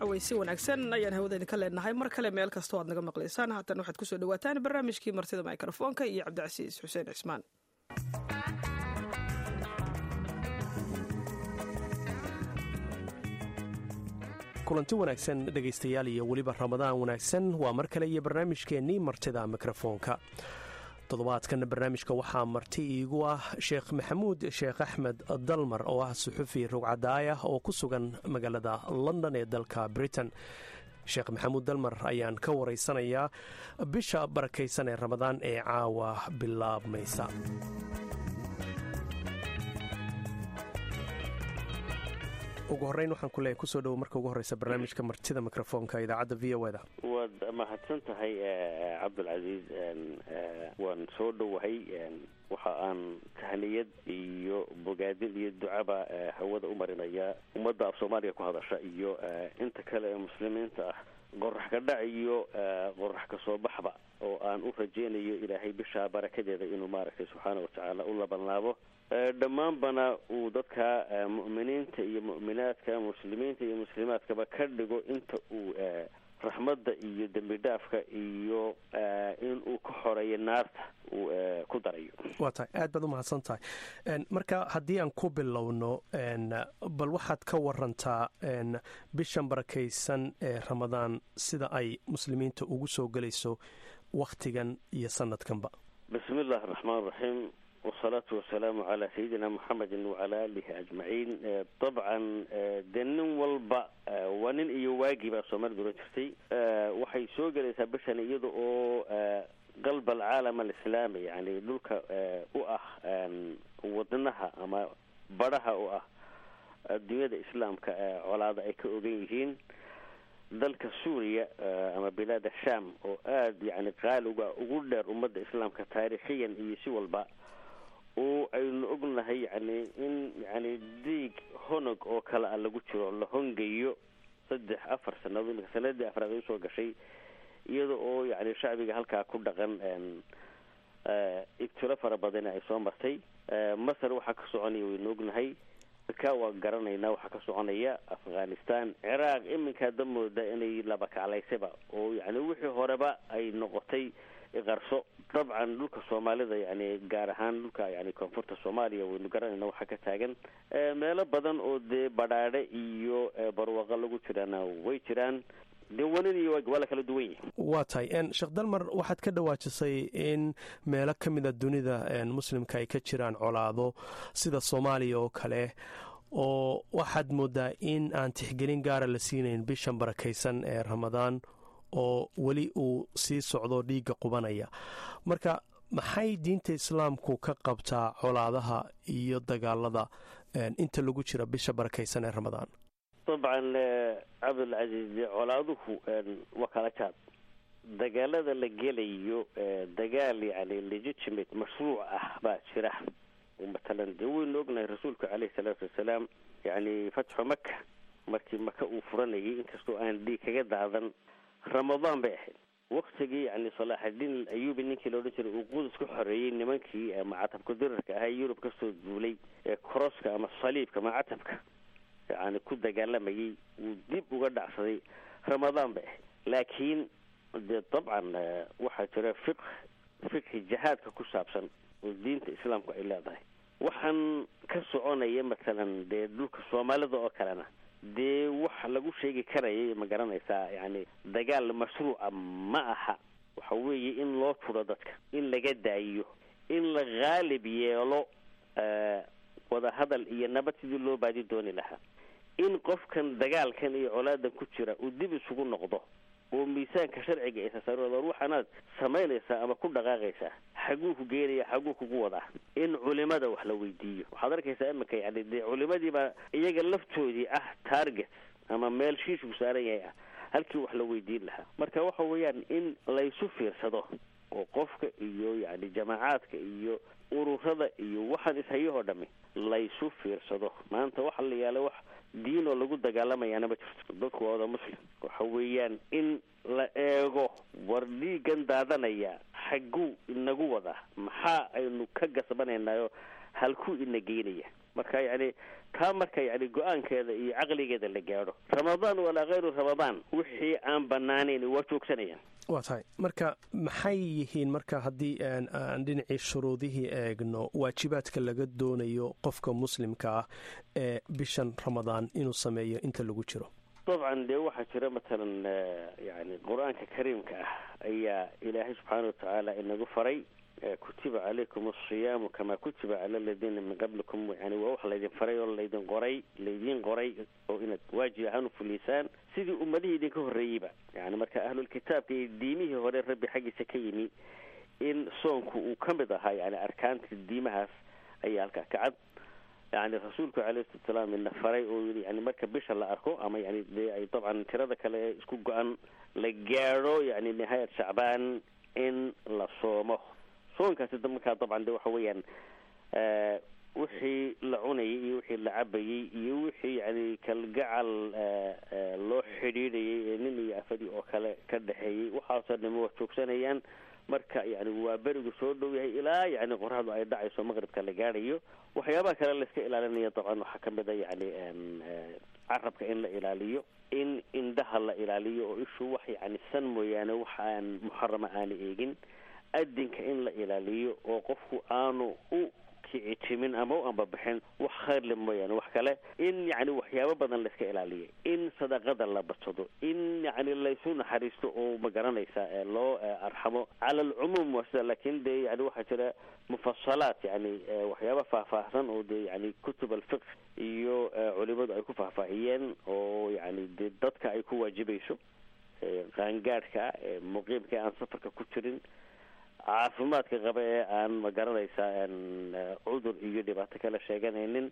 cawaysi wanaagsan ayaan hawada idinka leenahay mar kale meel kastoo aad naga maqlaysaan haatan waxaad kusoo dhawaataan barnaamijkii martida mikrofoonka iyo cabdicasiis xuseen cismaan kulanti wanaagsan dhegaystayaal iyo weliba ramadaan wanaagsan waa mar kale iyo barnaamijkeennii martida mikrofoonka toddobaadkan barnaamijka waxaa marti iigu ah sheekh maxamuud sheekh axmed dalmar oo ah suxufi rugcadaayah oo ku sugan magaalada london ee dalka britain sheekh maxamuud dalmar ayaan ka waraysanayaa bisha barakaysan ee ramadaan ee caawa bilaabmaysa ugu horeyn waxaan ku leeyahay kusoo dhowo marka ugu horeysa barnaamijka martida mikrofoonka idaacadda v o da waad mahadsan tahay cabdulcasiis waan soo dhowahay waxa aan tahniyad iyo bogaadin iyo ducaba hawada u marinaya ummadda af soomaaliya ku hadasha iyo inta kale ee muslimiinta ah qorax ka dhac iyo qorax ka soo baxba oo aan u rajeynayo ilaahay bishaa barakadeeda inuu maaragtay subxaana watacaala u labanlaabo dhammaanbana uu dadka mu'miniinta iyo mu'minaadka muslimiinta iyo muslimaadkaba ka dhigo inta uu raxmadda iyo dembi dhaafka iyo in uu ka xoreeyo naarta uu ku darayo waa tahay aad baad u mahadsan tahay marka haddii aan ku bilowno bal waxaad ka warantaa bishan barakaysan ee ramadaan sida ay muslimiinta ugu soo gelayso wakhtigan iyo sanadkanba bismi illahi araxmaan raxiim wasalaatu wasalaamu calaa sayidina muxamedin wacalaa aalihi ajmaciin dabcan dee nin walba waa nin iyo waagii baa soomaalida oran jirtay waxay soo gelaysaa bishan iyada oo qalb alcaalam alislaami yani dhulka u ah wadnaha ama badhaha u ah adduunyada islaamka colaada ay ka ogan yihiin dalka suuriya ama bilaada sham oo aada yani qaaliga ugu dheer ummadda islaamka taariikhiyan iyo si walba oo aynu ognahay yani in yani diig honog oo kale a lagu jiro la hongayo saddex afar sanadood imika sanadii afraad ay usoo gashay iyada oo yani shacbiga halkaa ku dhaqan ibtiro fara badani ay soo martay masar waxaa ka soconaya waynu ognahay ka waa garanaynaa waxaa ka soconaya afghanistan ciraaq iminkaa da mooda inay laba kaclaysaba oo yani wixii horeba ay noqotay qarso dabcan dhulka soomaalida yani gaar ahaan dhulka yani koonfurta soomaaliya waynu garanayna waxaa ka taagan meelo badan oo dee badhaadhe iyo barwaaqo lagu jiraana way jiraan dee wanin iyo waa la kala duwan yihi waa tahay sheekh dalmar waxaad ka dhawaajisay in meelo ka mida dunida muslimka ay ka jiraan colaado sida soomaaliya oo kale oo waxaad moodaa in aan tixgelin gaara la siinayn bishan barakaysan ee ramadaan oo weli uu sii socdo dhiigga qubanaya marka maxay diinta islaamku ka qabtaa colaadaha iyo dagaalada inta lagu jira bisha barakaysan ee ramadaan dabcan cabdulcasiis colaaduhu waa kala jaad dagaalada la gelayo dagaal yani legitimate mashruuc ah baa jira matalan dee waynu ognahay rasuulku caleyhi salaatu wasalaam yani fatxu maka markii maka uu furanayay inkastoo aan dhiig kaga daadan ramadaan bay ahayd waktigii yani salaaxadiin ayubi ninkii la odhan jiray uu qudus ka xoreeyey nimankii macatabka dirarka ahaa yurub kasoo duulay ee koroska ama saliibka macatabka yani ku dagaalamayay wuu dib uga dhacsaday ramadaan bay ahayd laakiin dee dabcan waxaa jira fiq fiqhi jihaadka ku saabsan oo diinta islaamku ay leedahay waxaan ka soconaya matalan dee dhulka soomaalida oo kalena dee wax lagu sheegi karayay ma garanaysaa yani dagaal mashruuca ma aha waxa weeye in loo turo dadka in laga daayiyo in la haalib yeelo wadahadal iyo nabad sidii loo baadi dooni lahaa in qofkan dagaalkan iyo colaadan ku jira uu dib isugu noqdo oo miisaanka sharciga isa saarooda waxaanaad samaynaysaa ama ku dhaqaaqaysaa xaguu ku geenaya xaguu kugu wadaa in culimada wax la weydiiyo waxaad arkaysaa iminka yani dee culimadiibaa iyaga laftoodii ah target ama meel shiishku saaran yahay ah halkii wax la weydiin lahaa marka waxa weeyaan in laysu fiirsado oo qofka iyo yani jamaacaadka iyo ururada iyo waxaan ishayahoo dhami laysu fiirsado maanta waxa la yaala wax diin oo lagu dagaalamayaana ma jirto dadku waa wada muslim waxa weeyaan in la eego war dhiigan daadanaya xagguu inagu wadaa maxaa aynu ka gasbanaynayo halkuu ina geynaya marka yani taa marka yani go-aankeeda iyo caqligeeda la gaadho ramadaan walaa hayru ramadaan wixii aan banaanayn waa joogsanayaan waa tahay marka maxay yihiin marka haddii aan dhinacii shuruudihii eegno waajibaadka laga doonayo qofka muslimka ah ee bishan ramadaan inuu sameeyo inta lagu jiro dabcan dee waxaa jira matalan yani qur-aanka kariimka ah ayaa ilaahay subxaana watacaala inagu faray kutiba calaykum asiyaamu kamaa kutiba cala aladiina min qablikum yani waa wax laydin faray oo laydin qoray laydiin qoray oo inaad waajib ahaan ufuliysaan sidii ummadihii idinka horreeyeyba yani marka ahlulkitaabka iyo diimihii hore rabbi xaggiisa ka yimi in soonku uu ka mid ahaa yani arkaanta diimahaas ayaa halkaa kacad yani rasuulku alayhi salatu salaam ina faray oo yii yani marka bisha la arko ama yani dee ay dabcan tirada kale ee isku go-an la gaadho yani nihaayat shacbaan in la soomo soonkaasi markaa dabcan de waxa weeyaan wixii la cunayay iyo wixii la cabayey iyo wixii yani kalgacal loo xidhiidhayay ee nin iyo afadii oo kale ka dhexeeyey waxaasoo dhama wax joogsanayaan marka yani waa berigu soo dhow yahay ilaa yani qoraxdu ay dhacayso maqribka la gaadhayo waxyaabaha kale laiska ilaalinaya dabcan waxaa kamid a yani carabka in la ilaaliyo in indhaha la ilaaliyo oo ishu wax yani san mooyaane wax aan muxarama aana eegin adinka in la ilaaliyo oo qofku aanu u kicitimin ama u ambabixin wax khayrle mooyaane wax kale in yani waxyaabo badan laiska ilaaliyo in sadaqada la badsado in yani laysu naxariisto oo ma garanaysa loo arxamo cala alcumuum waa sida lakin de yani waxaa jira mufasalaat yani waxyaaba faahfaahsan oo de yani kutub alfiq iyo culimadu ay ku faahfaahiyeen oo yani de dadka ay ku waajibayso qaangaadhka muqiimka aan safarka ku jirin caafimaadka qaba ee aan ma garanaysaa cudur iyo dhibaato kala sheeganaynin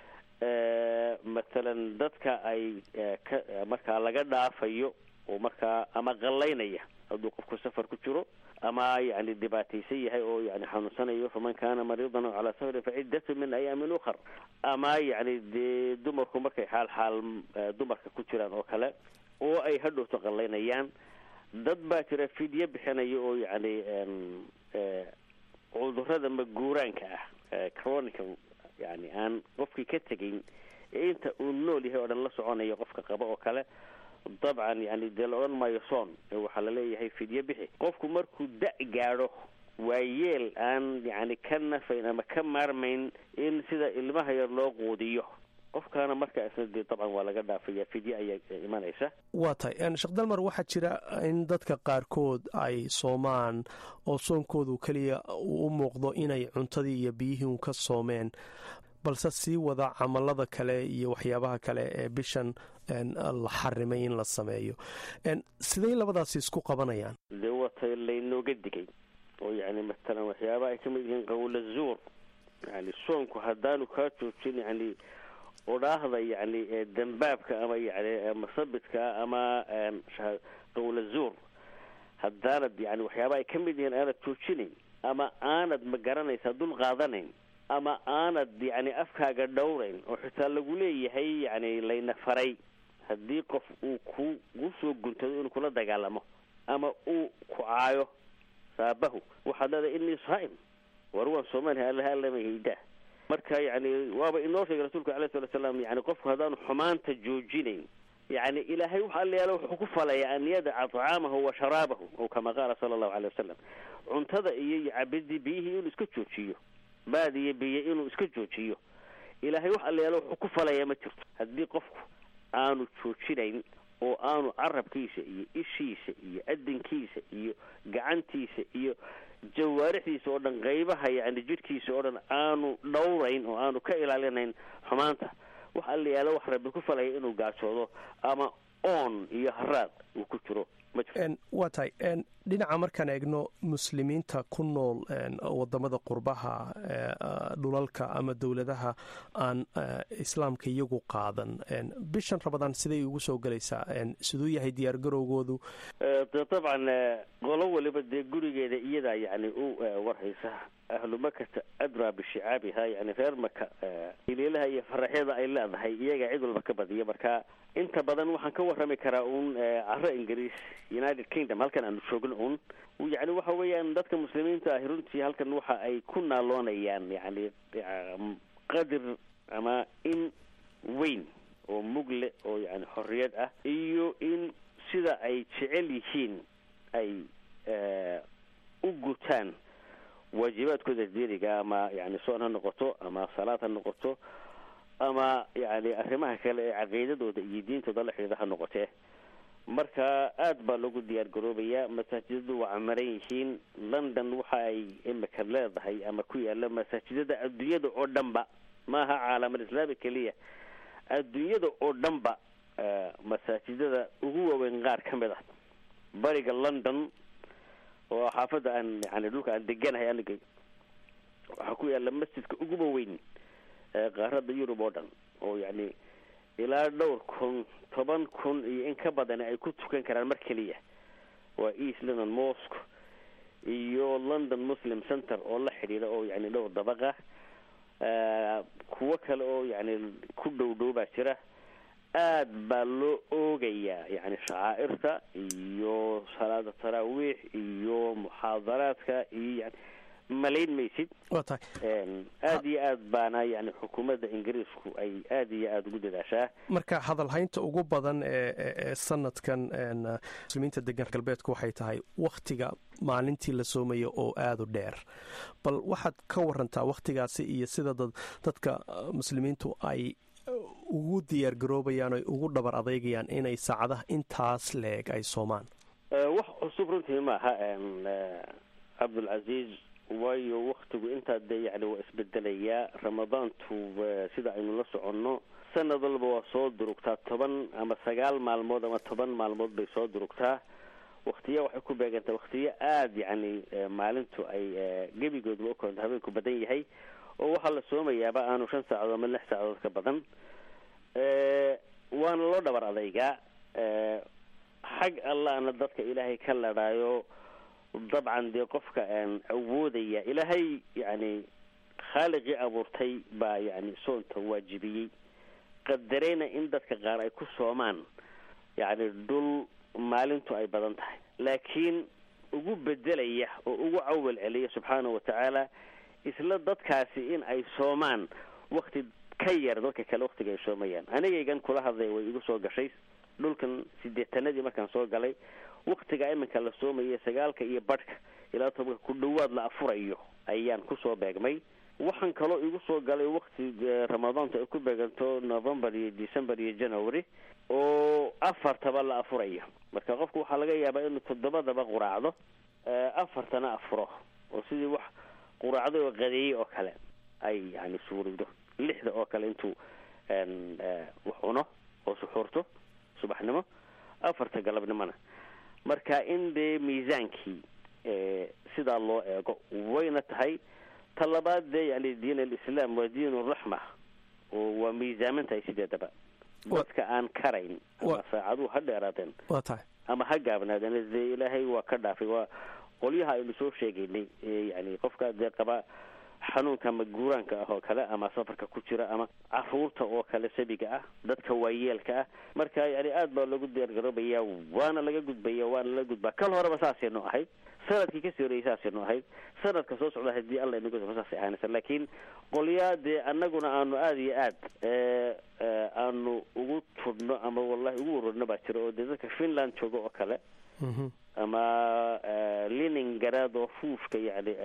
mathalan dadka ay ka markaa laga dhaafayo oo markaa ama qallaynaya hadduu qofku safar ku jiro ama yani dhibaataysan yahay oo yani xanuunsanayo faman kana mariidan calaa safarin faciddatu min ayaamin ukhar ama yani dee dumarku markay xaal xaal dumarka ku jiraan oo kale oo ay hadhowto qallaynayaan dad baa jira fidyo bixinaya oo yani cudurada maguuraanka ah chronical yani aan qofkii ka tegayn ee inta uu nool yahay oo dhan la soconaya qofka qaba oo kale dabcan yani dee la odhan maayo soon waxaa laleeyahay fidyo bixi qofku markuu da- gaadho waa yeel aan yani ka nafayn ama ka maarmayn in sida ilmaha yar loo quudiyo qofkaana markaa isna dee dabcan waa laga dhaafaya fidye ayaa imanaysa waa tahay sheekh dalmar waxaa jira in dadka qaarkood ay soomaan oo soonkoodu keliya uu u muuqdo inay cuntadii iyo biyihii un ka soomeen balse sii wada camalada kale iyo waxyaabaha kale ee bishan la xarimay in la sameeyo siday labadaasi isku qabanayaan dee watay laynooga digay oo yani matalan waxyaabaha ay kamid yihiin qawla zuur yani soonku haddaanu kaa joojin yani odhaahda yani dambaabka ama yani masabidka ama qawla zuur haddaanad yani waxyaaba ay ka mid yihiin aanad joojinayn ama aanad ma garanaysaa dul qaadanayn ama aanad yani afkaaga dhowrayn oo xitaa lagu leeyahay yani layna faray haddii qof uu ku ku soo guntado inuu kula dagaalamo ama uu ku caayo saabahu waxaad leedahay inii saa'im war waan soomaaliha allaha allama haydaa marka yani waaba inoo sheegay rasuulka alayh salatu salaam yani qofku haddaanu xumaanta joojinayn yani ilaahay waxa alla yaala wuxuu ku falaya an yadaca طacaamahu wa sharaabahu o kama qaala sala allahu alay wasalam cuntada iyo iyo cabidii biyihii inuu iska joojiyo baad iyo biyo inuu iska joojiyo ilaahay wax alla yaala wuxuu ku falaya ma jirto haddii qofku aanu joojinayn oo aanu carabkiisa iyo ishiisa iyo adinkiisa iyo gacantiisa iyo jawaarixdiisa oo dhan qaybaha yani jidhkiisa oo dhan aanu dhowrayn oo aanu ka ilaalinayn xumaanta wax alla yaala wax rabbi ku falaya inuu gaajoodo ama oon iyo haraad uu ku jiro ma jirto waa tahay dhinaca markaan eegno muslimiinta ku nool wadamada qurbaha dhulalka ama dowladaha aan islaamka iyagu qaadan bishan ramadaan siday ugu soo gelaysaa siduu yahay diyaar garowgoodu de dabcan qolo waliba dee gurigeeda iyadaa yani u warhaysa ahlu makata adraa bishicaabiha yani reer maka ilielaha iyo faraxyada ay leedahay iyaga cid walba ka badiya marka inta badan waxaan ka warrami karaa uun caro ingiriis united kingdom halkan aanu joogno un yani waxa weeyaan dadka muslimiinta ahi runtii halkan waxa ay ku naaloonayaan yani qadir ama in weyn oo mugle oo yani xorriyad ah iyo in sida ay jecel yihiin ay u gutaan waajibaadkooda diiniga ama yani soon ha noqoto ama salaad ha noqoto ama yani arrimaha kale ee caqiidadooda iyo diintooda la xidhiida ha noqotee marka aada baa lagu diyaar garoobayaa masaajidadu waa camaran yihiin london waxa ay imika leedahay ama ku yaala masaajidada adduunyada oo dhanba maaha caalamal islaami keliya adduunyada oo dhanba masaajidada ugu waaweyn qaar ka mid ah bariga london oo xaafadda aan yani dhulka aan deganahay aniga waxaa ku yaala masjidka uguba weyn qaarada yurub oo dhan oo yani ilaa dhowr kun toban kun iyo in ka badan ay ku tukan karaan mar keliya waa east london mosque iyo london muslim center oo la xidhiidha oo yani dhowr dabaqa kuwo kale oo yani ku dhow dhow baa jira aad baa loo oogayaa yani shacaa'irta iyo salaada taraawiix iyo muxaadaraadka iyo yani malayn maysid waa tahay aada iyo aad baana yani xukuumadda ingiriisku ay aada iyo aada ugu dadaashaa marka hadalhaynta ugu badan ee sanadkan muslimiinta degan galbeedku waxay tahay wakhtiga maalintii la soomayo oo aada u dheer bal waxaad ka warantaa wakhtigaasi iyo sida dadka muslimiintu ay ugu diyaar garoobayaan oy ugu dhabar adeegayaan inay saacadaha intaas leeg ay soomaan wax cusub runtii maaha cabdulcasiis waayo waktigu intaa dee yani waa isbedelayaa ramadaantu sida aynu la soconno sanad walba waa soo durugtaa toban ama sagaal maalmood ama toban maalmood bay soo durugtaa waktiya waxay ku beegantaa waktiyo aada yani maalintu ay gebigoodba ukoonta habeenku badan yahay oo waxaa la soomayaaba aanu shan saacadood ama lix saacadood ka badan waana loo dhabar adaygaa xag allahna dadka ilaahay ka ladhaayo dabcan dee qofka awoodaya ilaahay yani khaaliqii abuurtay baa yani soonta waajibiyey qadareyna in dadka qaar ay ku soomaan yani dhul maalintu ay badan tahay laakiin ugu bedelaya oo ugu cawal celiya subxaana wa tacaala isla dadkaasi in ay soomaan wakti ka yar dadka kale waktiga ay soomayaan anigaygan kula hadlay way igu soo gashay dhulkan sideetanadii markaan soo galay waktiga iminka la soomaya sagaalka iyo badhka ilaa tobanka ku dhawaad la afurayo ayaan kusoo beegmay waxaan kaloo igu soo galay wakti ramadaantu ay ku beeganto november iyo december iyo january oo afartaba la afurayo marka qofku waxaa laga yaabaa inuu toddobadaba quraacdo afartana afuro oo sidii wax quraacdo oo qadeeyey oo kale ay yani suurowdo lixda oo kale intuu wax cuno oo suxuurto subaxnimo afarta galabnimona marka in dee miisaankii sidaa loo eego wayna tahay ta labaad dee yani diin alislaam waa diin raxma oo waa miisaaman tahay sideedaba dadka aan karayn ama saacaduhu ha dheeraadeen waa tahay ama ha gaabnaadeen dee ilaahay waa ka dhaafay waa qolyaha aynu soo sheegaynay yani qofka dee qaba xanuunka ama guuraanka ah oo kale ama safarka ku jira ama caruurta oo kale sabiga ah dadka waayeelka ah marka yani aada baa loogu diyaargaroobaya waana laga gudbaya waana laga gudbaa kal horeba saasaynu ahayd sanadkii kasii horeyay saasaynu ahayd sanadka soo socda hadii alla inagu saasay ahaanaysa laakiin qolyaa dee anaguna aanu aada iyo aad aanu ugu tudhno ama wallahi ugu waroorno baa jira oo dee dadka finland jooga oo kale ama liningarad oo fuufka yani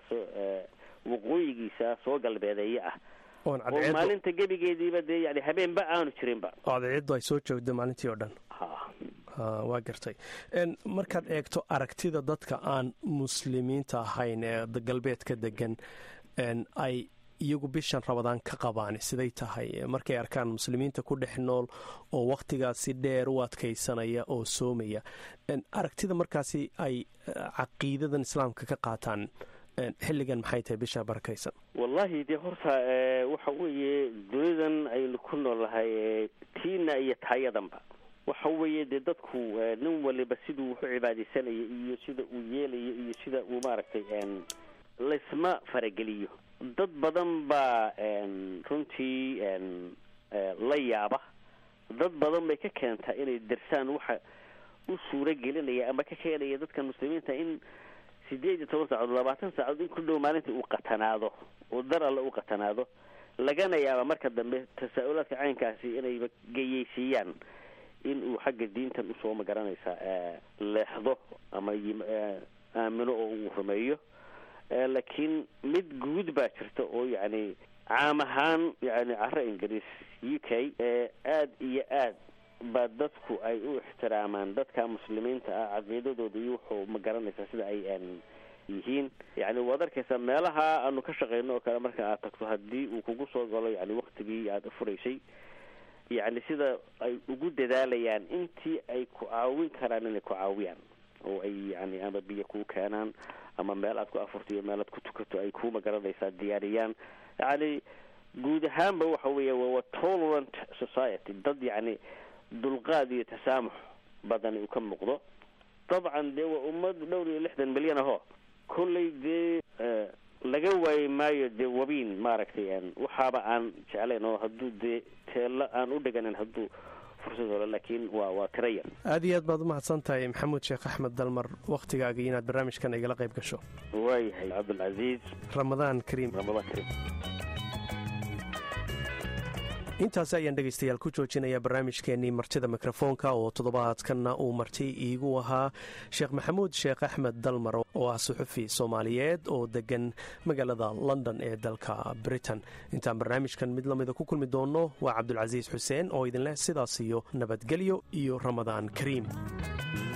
waqooyigiisa soo galbeedeeye ah oo maalinta gebigeediiba dee yani habeenba aanu jirinba cadceeddu ay soo joogda maalintii oo dhan waa gartay markaad eegto aragtida dadka aan muslimiinta ahayn ee galbeedka degan ay iyagu bishan rabadaan ka qabaan siday tahay markay arkaan muslimiinta ku dhex nool oo wakhtigaasi dheer u adkaysanaya oo soomaya aragtida markaasi ay caqiidadan islaamka ka qaataan xilligan maxay tahay bisha barakaysan wallahi dee horta waxa weeye dunidan aynu ku noolnahay tiina iyo taayadanba waxa weeye dee dadku nin waliba siduu wuxu cibaadaysanaya iyo sida uu yeelayo iyo sida uu maaragtay laysma farageliyo dad badan baa runtii la yaaba dad badan bay ka keentaa inay darsaan waxa u suuro gelinaya ama ka keenaya dadka muslimiinta in sideed iyo toban saacadood labaatan saacadood in ku dhow maalintii uu qatanaado oo dar alle u qatanaado lagana yaaba marka dambe tasaa-ulaadka caynkaasi inayba geyeysiiyaan in uu xagga diintan usoo magaranaysaa leexdo ama aamino oo uu rumeeyo laakiin mid guud baa jirta oo yacni caam ahaan yani caro ingiriis u k aada iyo aad baa dadku ay u ixtiraamaan dadka muslimiinta ah caqiidadooda iyo wuxuu ma garanaysaa sida ay yihiin yani waad arkaysaa meelaha aanu ka shaqeyno oo kale marka aad tagto haddii uu kugu soo galo yani waktigii aada furaysay yani sida ay ugu dadaalayaan intii ay ku caawin karaan inay ku caawiyaan oo ay yani ama biyo kuu keenaan ama meel aad ku afurto iyo meel aad ku tukato ay ku magaranaysaa diyaariyaan yani guud ahaanba waxa weeya waa tolerant society dad yani dulqaad iyo tasaamux badani uu ka muuqdo dabcan dee waa ummad dhowr iyo lixdan milyan aho kolley dee laga waayi maayo dee wabiin maaragtay waxaaba aan jeclayn oo hadduu dee teelo aan u dhiganin hadduu fursad holo laakiin waa waa tira yar aad iyo aad baad umahadsan tahay maxamuud sheekh axmed dalmar wakhtigaaga inaad barnaamijkan igala qayb gasho waayahay cabdulcasiis ramadaan kariim ramadaan kariim intaasi ayaan dhegaystayaal ku joojinayaa barnaamijkeenii martida mikrofoonka oo toddobaadkanna uu marti iigu ahaa sheekh maxamuud sheekh axmed dalmar oo ah suxufi soomaaliyeed oo degan magaalada london ee dalka britain intaan barnaamijkan mid lamida ku kulmi doonno waa cabdulcasiis xuseen oo idinleh sidaas iyo nabadgelyo iyo ramadaan kariim